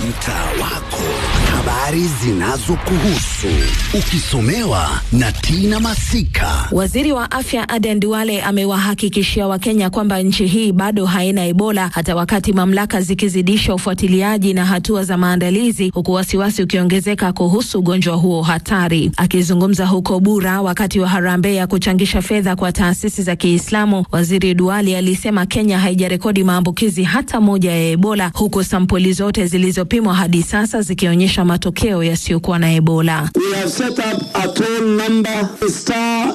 mtaa wako, habari zinazokuhusu ukisomewa na Tina Masika. Waziri wa afya Aden Duale amewahakikishia Wakenya kwamba nchi hii bado haina Ebola hata wakati mamlaka zikizidisha ufuatiliaji na hatua za maandalizi, huku wasiwasi ukiongezeka kuhusu ugonjwa huo hatari. Akizungumza huko Bura wakati wa harambee ya kuchangisha fedha kwa taasisi za Kiislamu, waziri Duale alisema Kenya haijarekodi maambukizi hata moja ya Ebola, huku sampuli zote zilizopimwa hadi sasa zikionyesha matokeo yasiyokuwa na Ebola. We have set up a toll number star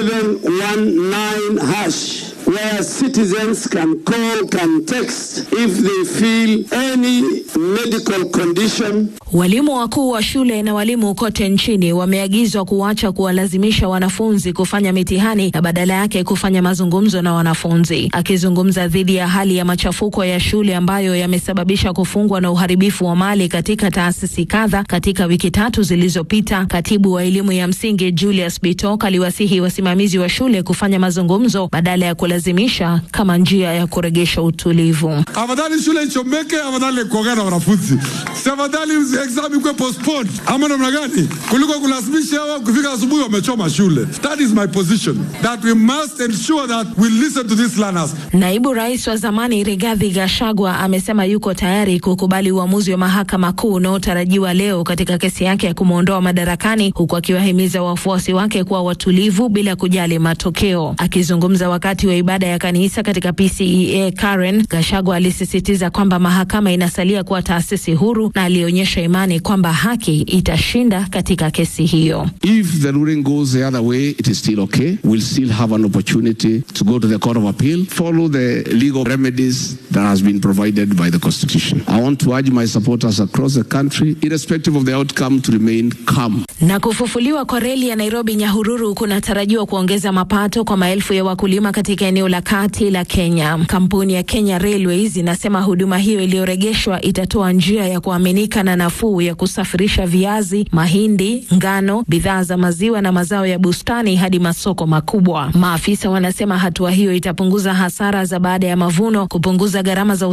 719 hash where citizens can call, can text if they feel any medical condition. Walimu wakuu wa shule na walimu kote nchini wameagizwa kuacha kuwalazimisha wanafunzi kufanya mitihani na badala yake kufanya mazungumzo na wanafunzi. Akizungumza dhidi ya hali ya machafuko ya shule ambayo yamesababisha kufungwa na uharibifu wa mali katika taasisi kadha katika wiki tatu zilizopita, katibu wa elimu ya msingi Julius Bitok aliwasihi wasimamizi wa shule kufanya mazungumzo badala ya kulazimisha kama njia ya kuregesha utulivu. Afadhali shule ichomeke, afadhali kuongea na wanafunzi, si afadhali exam ikuwe postponed ama namna gani, kuliko kulazimisha hawa kufika asubuhi wamechoma shule. That is my position that we must ensure that we listen to these learners. Naibu rais wa zamani Rigathi Gachagua amesema yuko tayari kukubali uamuzi wa mahakama kuu unaotarajiwa leo katika kesi yake ya kumwondoa madarakani, huku akiwahimiza wafuasi wake kuwa watulivu bila kujali matokeo. Akizungumza wakati wa ibada ya kanisa katika PCEA Karen, Gachagua alisisitiza kwamba mahakama inasalia kuwa taasisi huru na alionyesha imani kwamba haki itashinda katika kesi hiyo. If the ruling goes the other way, it is still okay. We'll still have an opportunity to go to the Court of Appeal, follow the legal remedies that has been provided by the Constitution. I want to urge my supporters across the country, irrespective of the outcome, to remain calm. Na kufufuliwa kwa reli ya Nairobi Nyahururu kunatarajiwa kuongeza mapato kwa maelfu ya wakulima katika eneo la kati la Kenya. Kampuni ya Kenya Railways inasema huduma hiyo iliyoregeshwa itatoa njia ya kuaminika na nafuu ya kusafirisha viazi, mahindi, ngano, bidhaa za maziwa na mazao ya bustani hadi masoko makubwa. Maafisa wanasema hatua hiyo itapunguza hasara za baada ya mavuno, kupunguza gharama za